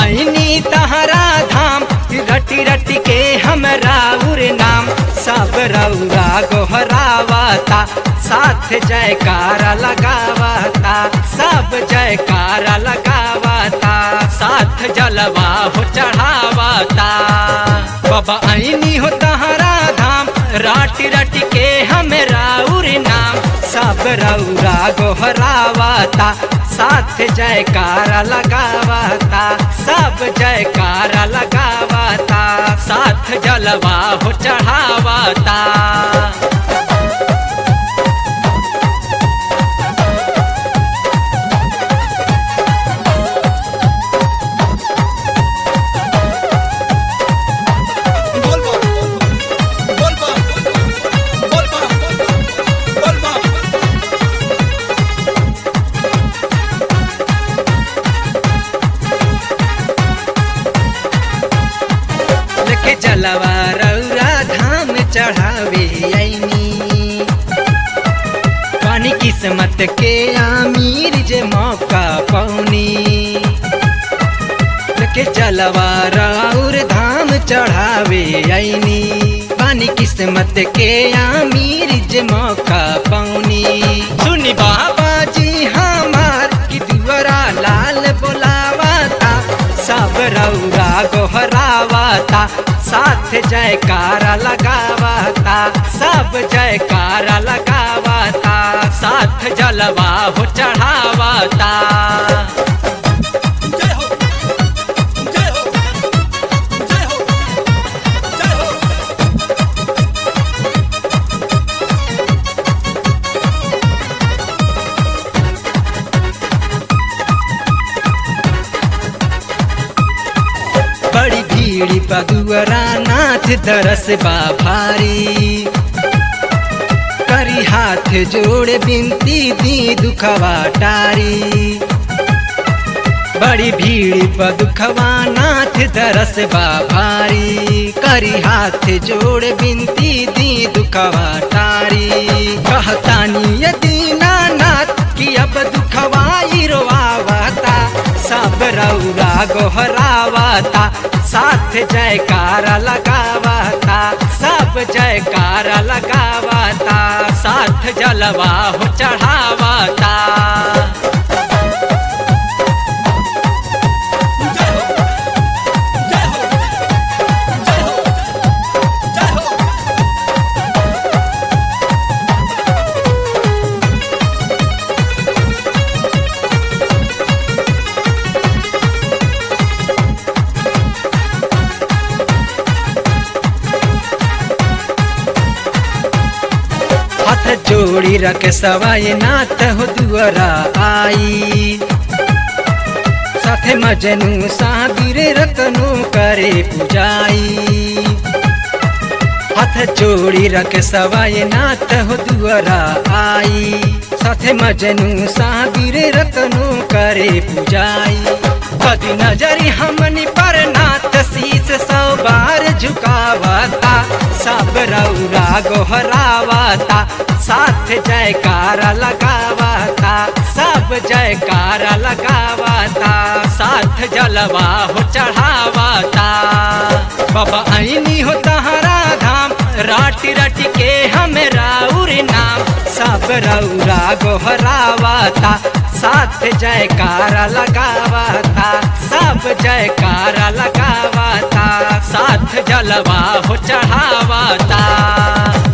ऐनी तहरा धाम रटी रटी के हमरा उर नाम सब रौरा गोहरावता साथ जयकारा लगावता सब जयकारा लगावता साथ जलवा हो चढ़ावता बाबा ऐनी हो तहरा धाम राटी राटी के हमरा उर नाम सब रौरा गोहरावता साथ जयकारा लगावता सब जयकारा लगावता साथ जलवा हो चढ़ावता बोल बा बोल बा बोल बा बोल बा लेके जलवा रौरा धाम चढ़ावे ऐनी पानी किस्मत के आमीर जे मौका पौनी लेके जलवा रौर धाम चढ़ावे ऐनी पानी किस्मत के आमीर जे मौका पौनी सुनी बाबा जी हमार की दुआरा लाल बोलावता सब रौरा गोहरावता साथ जयकारा लगावता सब जयकारा लगावता साथ जलवा हो चढ़ावता जय हो जय हो जय हो जय हो बड़ी भीड़ पदुअरा नाथ दरस बा भारी करी हाथ जोड़ बिनती दी दुखवा टारी बड़ी भीड़ पदुखवा नाथ दरस बा भारी करी हाथ जोड़ बिनती दी दुखवा टारी कहतानी यदि नाथ कि अब दुखवाई रोआवता सब रौरा गोहरावता साथ जयकारा लगावता सब जयकारा लगावता साथ जलवा हो चढ़ावता जय हो जय हो जय हो जय हो हाथ जोड़ी रख सवाय नाथ हो दुआरा आई साथे मजनू साबिर रतनु करे पुजाई हाथ जोड़ी रख सवाय नाथ हो दुआरा आई साथे मजनू साबिर रतनु करे पुजाई कदी नजरी हमनी पर नाथ शीस सौ बार झुकावता सब रौरा गोहरावता साथ जयकारा लगावता सब जयकारा लगावता साथ जलवा हो चढ़ावता बाबा ऐनी हो तहरा धाम राटी राटी के हमरा उर नाम सब रौरा गोहरावता साथ जयकारा लगावता सब जयकारा लगावता साथ जलवा हो चढ़ावता